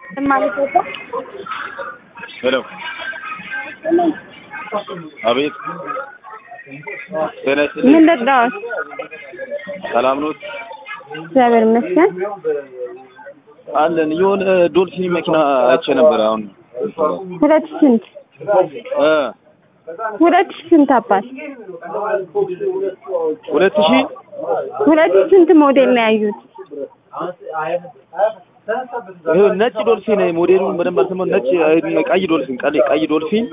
ሄሎ አቤት ጤና ይስጥልኝ ምን ልርዳዎት? ሰላም ኖት እግዚአብሔር ይመስገን። አለን የሆነ ዶልፊን መኪና አይቼ ነበር አሁን ሁለት ሺህ ስንት እ ሁለት ሺህ ስንት አባት ሁለት ሺህ ሁለት ሺህ ስንት ሞዴል ነው ያዩት? ይሄ ነጭ ዶልፊን ሞዴሉን በደንብ አልሰማሁም። ነጭ ቀይ ዶልፊን ቀይ ቀይ ዶልፊን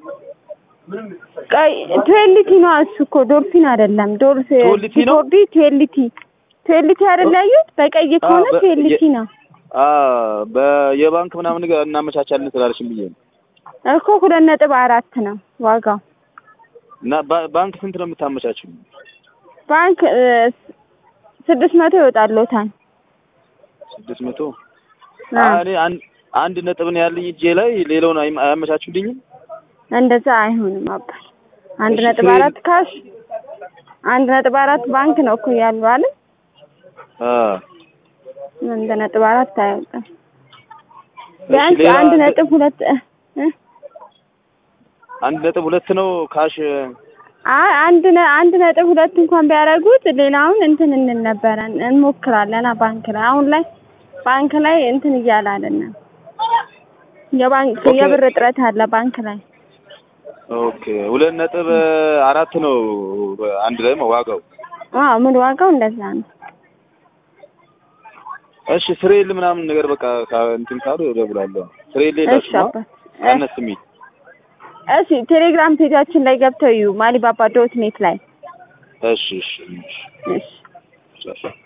ቀይ ትዌልቲ ነው እሱ እኮ ዶልፊን አይደለም። ዶልፊ ትዌልቲ ነው? ሲፎርዲ ትዌልቲ ትዌልቲ አይደል ያዩት? በቀይ ከሆነ በ- ትዌልቲ የ- ነው አ በየባንክ ምናምን ነገር እናመቻቻለን ስላለሽም ብዬ ነው። እኮ ሁለት ነጥብ አራት ነው ዋጋው። እና ባ- ባንክ ስንት ነው የምታመቻችው? ባንክ እ፣ ስድስት መቶ ይወጣልዎታል። ስድስት መቶ አ፣ እኔ አንድ አንድ ነጥብ ነው ያለኝ እጄ ላይ ሌላውን አይ- አያመቻቹልኝም? እንደዛ አይሆንም አባት። አንድ እሺ፣ ነጥብ ትዌል- አራት ካሽ አንድ ነጥብ አራት ባንክ ነው እኮ ያሉ አይደል? አ አንድ ነጥብ አራት አይወጣም። እሺ፣ ቢያንስ ሌላ አንድ ነጥብ ሁለት እ፣ እ፣ አንድ ነጥብ ሁለት ነው ካሽ አይ አንድ ነ አንድ ነጥብ ሁለት እንኳን ቢያደርጉት ሌላውን እንትን እንል ነበረ እንሞክራለን። አ ባንክ ላይ አሁን ላይ ባንክ ላይ እንትን እያለ አይደለም። የባንክ ኦኬ። የብር እጥረት አለ ባንክ ላይ። ኦኬ ሁለት ነጥብ አራት ነው አንድ ላይ ዋጋው። አዎ ምን ዋጋው እንደዛ ነው። እሺ ስሬል ምናምን ነገር በቃ ካ- እንትን ካሉ እደውላለሁ። ስሬል እሺ ሌላችሁ አባት እ፣ አነስ የሚል እሺ ቴሌግራም ፔጃችን ላይ ገብተው እዩ ማሊባባ ዶት ኔት ላይ እሺ እሺ እሺ እሺ እሺ